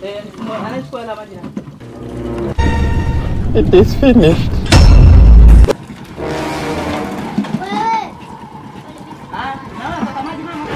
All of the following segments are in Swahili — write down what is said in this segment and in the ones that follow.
Eh, anachukua hela maji na. It is finished. Wewe. Ah, naona nataka maji mama.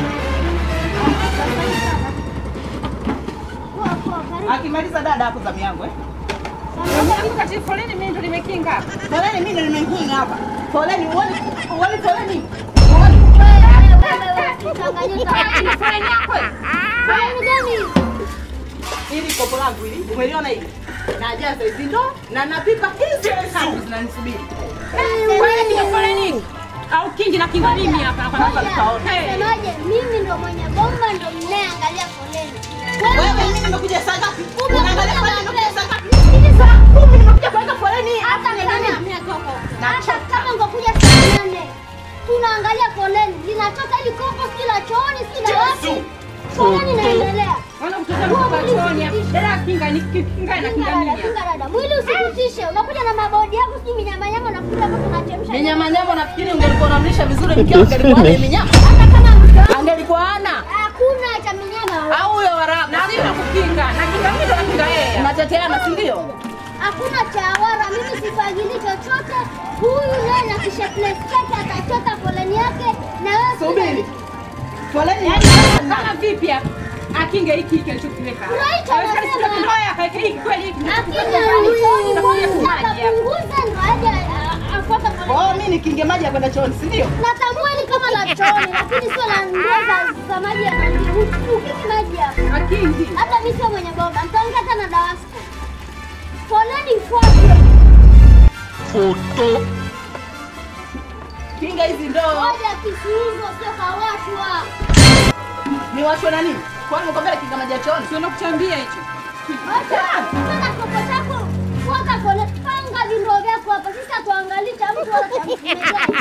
Poa poa, karibu. Akimaliza dada hapo zamu yangu eh. Kati foleni mimi ndo nimekinga hapa. Foleni mimi ndo nimekinga hapa. Foleni uone uone foleni. Wewe, wewe, wewe, Tanganyika. Foleni yako. Foleni gani? Hili kopo langu hili. Umeliona hili? Najaza hizi ndo na napipa hizi tatu zinanisubiri. Wewe ndio foleni. Au kingi na kinga mimi hapa na kwa Ngoja, nasemaje? Mimi ndo mwenye bomba ndo mnayeangalia foleni. Wewe mimi nimekuja saa ngapi? Unaangalia foleni nimekuja saa ngapi? Hivi saa Kumi nimekuja kuweka foleni hapa hata ni kama nani? hata kama ungekuja saa nane tunaangalia foleni linatoka ili kopo si la chooni si la wapi foleni inaendelea Wana kutoka kwa chooni hapa. Dada kinga ni kinga na kinga Kinga dada, mimi. kinga dada mwili usikutishe unakuja na mabodi yako sijui minyamanyama unakuja hapo tunachemsha Ni nyama nyama nafikiri ungelikuwa unamlisha vizuri It mkeo is ungelikuwa ana finished. minyama. hata kama mtoto Angelikuwa ana hakuna cha minyama au huyo warabu. Na mimi nakukinga. Na kinga mimi ndo na kinga yeye. Mnateteana si ndio? hakuna chawara mimi sifagili chochote huyu naye na kisheplesi chake atachota foleni yake na wewe Subiri. Foleni Yaani ya kama vipi hapa? Akinge hiki hiki alichokiweka. hapa. Right, Hawezi anasema. kusema ndoa akaweka hiki kweli hiki. akija Utakuja kwanza kumaji hapa. akapunguza ndo aje a- afuate Kwa foleni hiyo mimi nikinge maji ya kwenda chooni, si ndio? natambua ni kama la chooni lakini sio la ndoo za za maji ya nani ukiki maji hapo Akingi. labda mimi sio mwenye bomba nitaongea tena dawasco foleni ifuatwe Photo. Kinga hizi ndoo. moja kisuuzo sio kawashwa Ni washwe na nini? Kwani nikwambia kinga maji ya chooni? Sio nakuchambia hicho. tena kopo chako fuata foleni panga vindoo vyako hapa sisi hatuangalii cha mtu wala cha mtu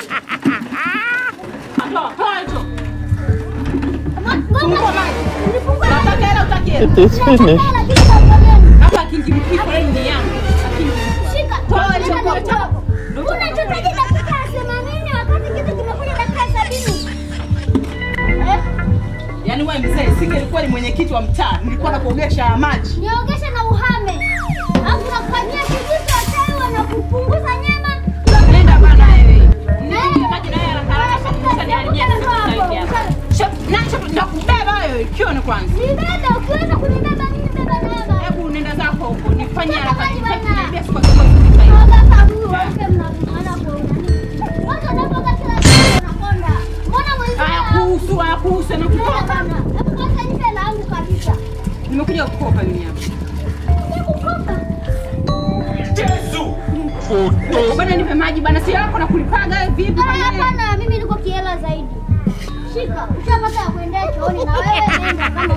Toa, toa hicho. Fungua maji. Nataka hela utaki hela. It is finished. Hapa akingi mkii foleni ni yangu. Akingi. Toa hicho kopo. unachotaji dakika ya themanini wakati kitu kimekuja dakika ya sabini Eh, Yaani wewe mzee, singelikuwa ni mwenyekiti wa mtaa, nilikuwa nakuogesha maji. niogeshe na uhame alafu nakufanyia kijito atewa na kupunguza nyama Nenda bana wewe. Nenda maji na yeye haraka haraka kupunguza ni haribia sasa hapa. Shop, na shop ndakubeba wewe kione kwanza. nibebe ukiweza kunibeba mimi beba neema Hebu nenda zako huko. Nifanyie haraka. Maji bana. Niambia siku kwa siku hivi. Oga huyu wote mnavumana kwa unani kwanza unapoga kila siku unakonda mbona mwenzio Haya kuhusu, haya kuhusu na Nenda kutoka. bana hebu kwanza nipe langu kabisa Nimekuja kukopa mimi hapa. nikukopa Photo. Bana nipe maji bana, si yako na kulipaga wewe vipi Ah, bana? hapana mimi niko kiela zaidi shika ushapata ya kuendea chooni na wewe nenda kama